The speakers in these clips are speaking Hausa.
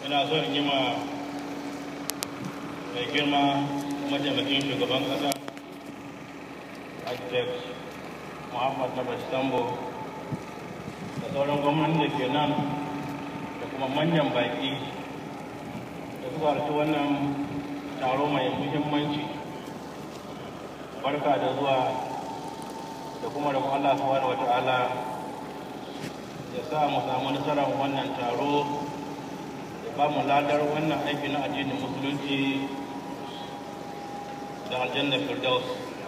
ina so in yi ma mai girma mataimakin shugaban ƙasa architect muhammad na bastambo da sauran gwamnati da ke nan da kuma manyan baƙi da suka halarci wannan taro mai muhimmanci barka da zuwa da kuma da Allah subhanahu wata'ala ya sa mu samu nasarar wannan taro ya ba mu ladar wannan aiki na addinin musulunci da aljanna firdaus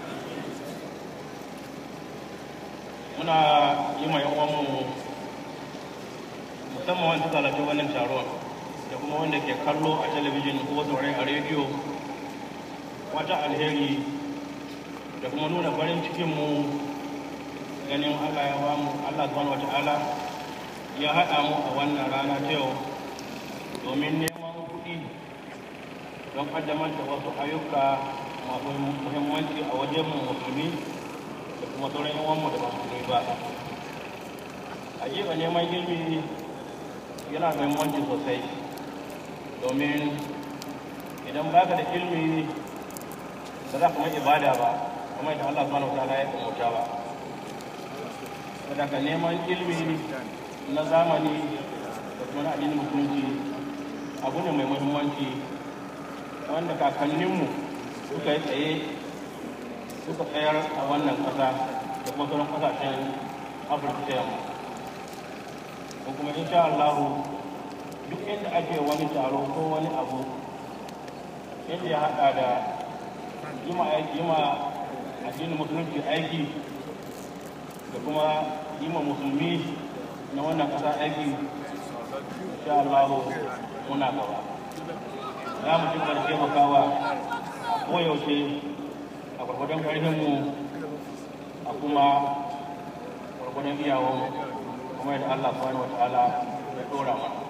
muna yi ma yawanmu musamman wanda suka halarci wannan taron da kuma wanda ke kallo a talabijin ko saurai a rediyo wata alheri da kuma nuna farin cikinmu ganin Allah ya ba mu Allah subhanahu wata'ala ya haɗa mu a wannan rana ta yau domin neman kuɗi don ƙaddamar da wasu ayyuka masu muhimmanci a wajen mu musulmi da kuma sauran yawanmu da ba musulmi ba a jefa neman ilimi yana da muhimmanci sosai domin idan baka da ilimi ba za ka mai ibada ba kuma da Allah subhanahu wataala ya umarta ba saboda neman ilimi na zamani da kuma na addinin musulunci abu ne mai muhimmanci wanda kakanninmu suka yi tsaye suka tsayar a wannan ƙasa da kuma sauran ƙasashen afirka ta yamma ko kuma insha Allah duk inda ake wani taro ko wani abu inda ya haɗa da yi ma addinin musulunci aiki da kuma yi ma musulmi na wannan ƙasa aiki insha Allah muna gaba za mu ci gaba taimakawa a koyaushe a gwargwadon ƙarfinmu a kuma gwargwadon iyawanmu kuma yadda Allah subhanahu wa ta'ala ya ɗora mana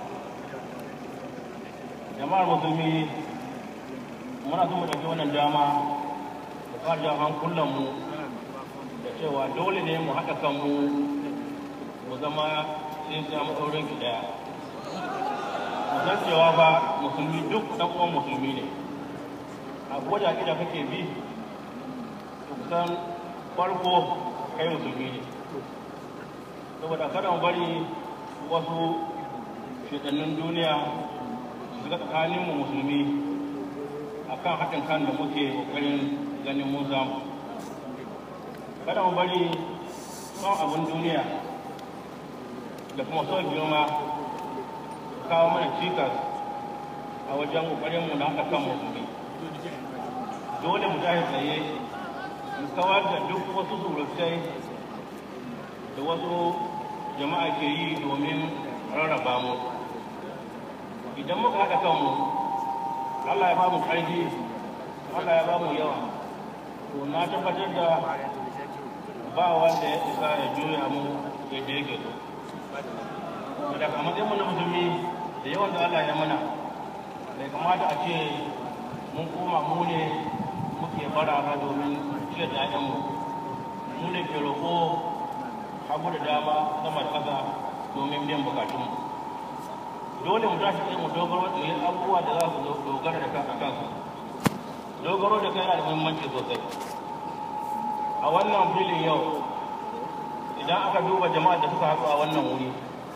jama'ar musulmi muna so mu ɗauki wannan dama da fara hankulanmu da cewa dole ne mu haɗa kanmu mu zama sai sai maɗaurin ki ɗaya mu san cewa ba musulmi duk ɗan uwan musulmi ne a koda da kake bi to kusan farko kai musulmi ne saboda kada mu bari wasu shekannin duniya su ga tsakaninmu musulmi akan haɗin kan da muke ƙoƙarin ganin mun samu kada mu bari son abin duniya da kuma son girma kawo mana cikas a wajen ƙoƙarinmu na haɗa kan musulmi dole mu tashi tsaye mu kawar da duk wasu surutai da wasu jama'a ke yi domin rarraba mu idan muka haɗa kanmu Allah ya ba mu ƙarfi Allah ya ba mu yawa to na tabbatar da ba wanda ya isa ya juya mu yadda yake so da kamar mu na musulmi da yawan da Allah ya mana bai kamata a ce mun koma mu ne muke bara ba domin ciyar da ƴaƴanmu mu ne ke roƙo hagu da dama sama da ƙasa domin biyan bukatunmu dole mu tashi tsaye mu dogaro mu yi abubuwa da za su dogara da kansa kansu dogaro da kai yana da muhimmanci sosai a wannan filin yau idan aka duba jama'a da suka haɗu a wannan wuri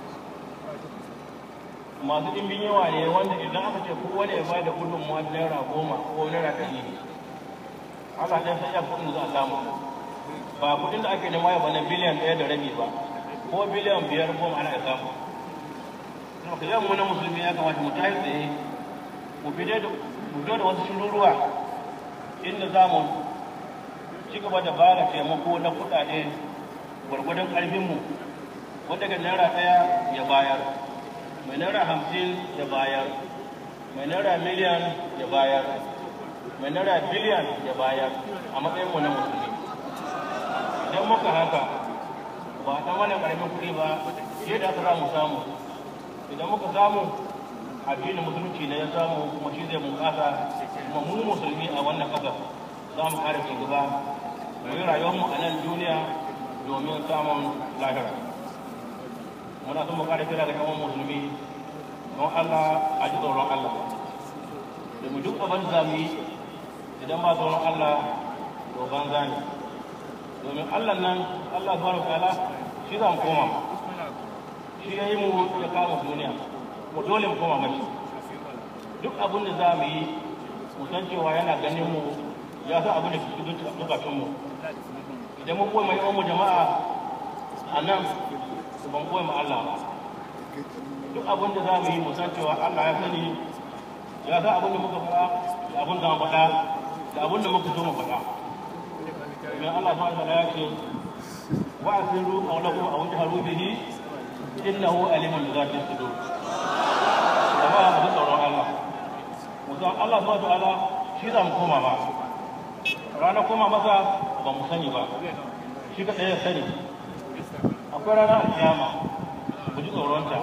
masu ɗimbin yawa ne wanda idan aka ce kowane ya bada gudunmuwa naira goma ko naira ɗari Allah ɗan san iya kuɗin za a samu ba kuɗin da ake nema ya bana biliyan ɗaya da rabi ba ko biliyan biyar goma ana samu ka yau mu na musulmi ya kamata mu tashi tsaye mu fito da wasu shiruruwa inda za mu ci gaba da ba da taimako na kuɗaɗe gwargwadon ƙarfinmu wanda ga naira ɗaya ya bayar mai naira hamsin ya bayar mai naira miliyan ya bayar mai naira biliyan ya bayar a matsayinmu na musulmi idan muka haka ba ta mana ƙaramin kuɗi ba yadda aka za mu samu idan muka samu addinin musulunci ne ya samu kuma shi zai bunƙasa kuma mu musulmi a wannan ƙasa za mu kare ci gaba mu yi rayuwarmu a nan duniya domin samun lahira muna son mu kare kira ga yawan musulmi don Allah a ji tsoron Allah domin duk abin da mu yi idan ba tsoron Allah to banza ne domin Allah nan Allah subhanahu wa ta'ala shi za mu koma shi ya yi mu ya kama duniya mu dole mu koma mashi duk abin da za mu yi mu san cewa yana ganin mu ya san abin da ke cikin zukatun mu idan mun koyi mai mu jama'a a nan ban koyi ma Allah ba duk abin da za mu yi mu san cewa Allah ya sani ya san abin da muka faɗa da abin da mu faɗa da abin da muka so mu faɗa domin Allah subhanahu wa ta'ala ya ce wa asiru qawlakum aw jaharu bihi innahu alimun bi dhati sudur jama'a mu tsoron Allah mu san Allah subhanahu wa ta'ala shi za mu koma ba rana koma masa ba mu sani ba shi kaɗai ya sani akwai rana alkiyama mu ji tsoronta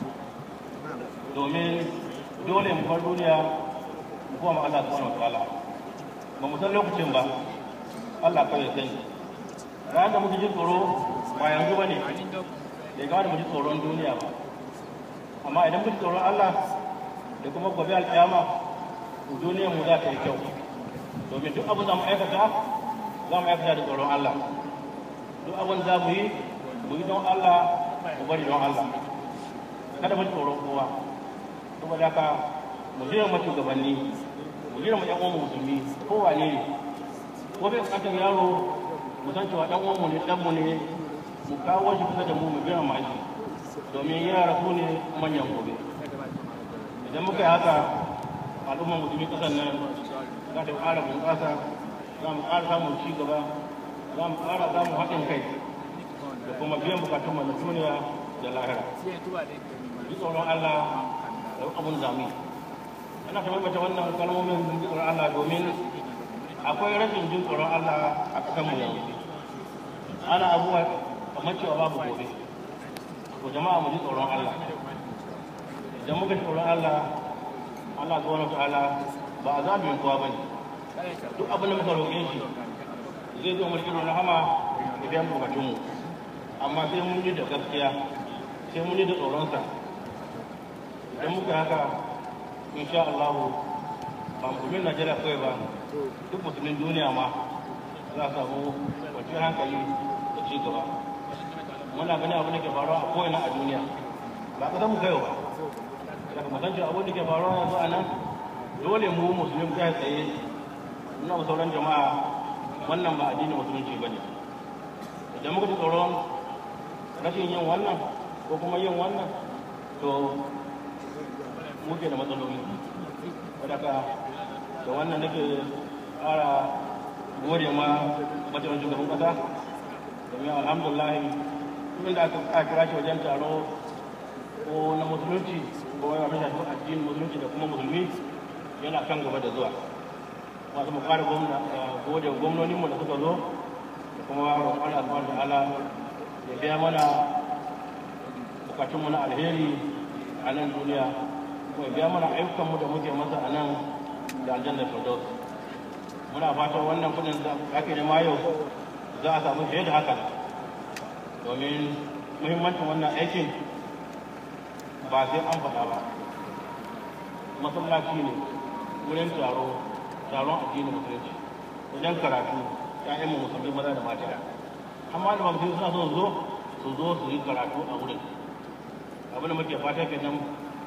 domin dole mu bar duniya mu koma Allah subhanahu wa ta'ala ba mu san lokacin ba Allah kawai ya sani ranar da muke jin tsoro ba yanzu ba ne bai gane mu ji tsoron duniya ba amma idan mu ji tsoron Allah da kuma gobe alkiyama duniyar mu za ta yi kyau domin duk abin da mu aikata za mu aikata da tsoron Allah duk abin za mu yi mu yi don Allah mu bari don Allah kada mu ji tsoron kowa saboda haka mu jira mu shugabanni mu jira mu ƴan uwan musulmi kowa ne ne ko bai bukatar yaro mu san cewa ɗan uwan mu ne ɗan mu ne mu kawo shi kusa da mu mu jira shi domin yara su ne manyan gobe idan muka yi haka al'ummar musulmi ƙasar nan za ta ƙara bunƙasa za mu ƙara samun ci gaba za mu ƙara samun haɗin kai da kuma biyan bukatun mu na duniya da lahira ji tsoron Allah da abun zami ana kamar mata wannan kalmomin ji tsoron Allah domin akwai rashin jin tsoron Allah a ƙasar mu yanzu ana abubuwa kamar cewa babu gobe ko jama'a mu ji tsoron Allah idan muka ji tsoron Allah Allah subhanahu wa ta'ala ba a zaɓin kowa ba ne duk abin da muka roƙe shi zai zo mu irin rahama da biyan bukatunmu amma sai mun yi da gaskiya sai mun yi da tsoronsa idan muka haka insha Allah ba musulmin Najeriya kawai ba duk musulmin duniya ma za a samu kwanciyar hankali da ci gaba muna gani abin da ke faruwa a ko'ina a duniya ba ka mu kaiwa ba daga musanci abin da ke faruwa yanzu a nan dole mu musulmi kai tsaye muna sauran jama'a wannan ba addinin musulunci ba ne idan muka ji tsoron rashin yin wannan ko kuma yin wannan to muke da matsaloli wadda da wannan nake ƙara gode ma matsayin shugaban ƙasa domin alhamdulillah tun da aka kira shi wajen taro ko na musulunci ko ya mai shafi addinin musulunci da kuma musulmi yana kan gaba da zuwa masu mu ƙara gode gwamnoninmu da suka zo da kuma roƙon Allah subhanahu ta'ala ya biya mana bukatunmu na alheri a nan duniya kuma ya biya mana ayyukanmu da muke masa a nan da aljanna firdaus muna fatan wannan kudin da ake nema yau za a samu fiye da haka domin muhimmancin wannan aikin ba sai an faɗa ba masallaci ne wurin taro taron addinin musulunci wajen karatu ƴaƴan mu musulmi maza da mata amma da musulmi suna so zo su zo su yi karatu a wurin abin da muke fata kenan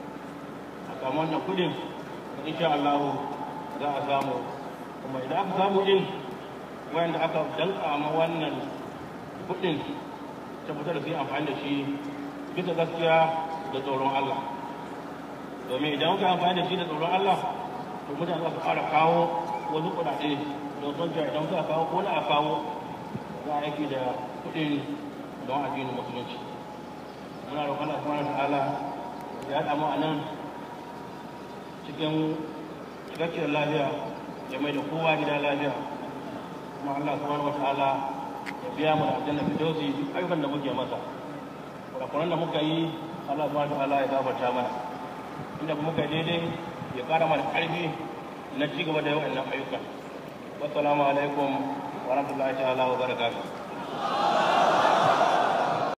a samu wannan kudin insha Allah za a samu kuma idan aka samu din wanda aka danka ma wannan kudin tabbatar da su yi amfani da shi bisa gaskiya da tsoron Allah domin idan muka amfani da shi da tsoron Allah to mutane za su fara kawo wasu kuɗaɗe don son cewa idan suka kawo ko na a kawo za a aiki da kuɗin don addinin musulunci muna roƙon Allah subhanahu ta'ala ya haɗa mu a nan cikin cikakkiyar lafiya ya mai da kowa gida lafiya kuma Allah subhanahu ta'ala ya biya mu da aljanna fidausi duk ayyukan da muke masa kurakuran da muka yi Allah subhanahu ta'ala ya gafarta mana inda muka yi daidai ya ƙara mana ƙarfi na ci gaba da yawan ayyuka wassalamu alaikum wa rahmatullahi ta'ala wa barakatuh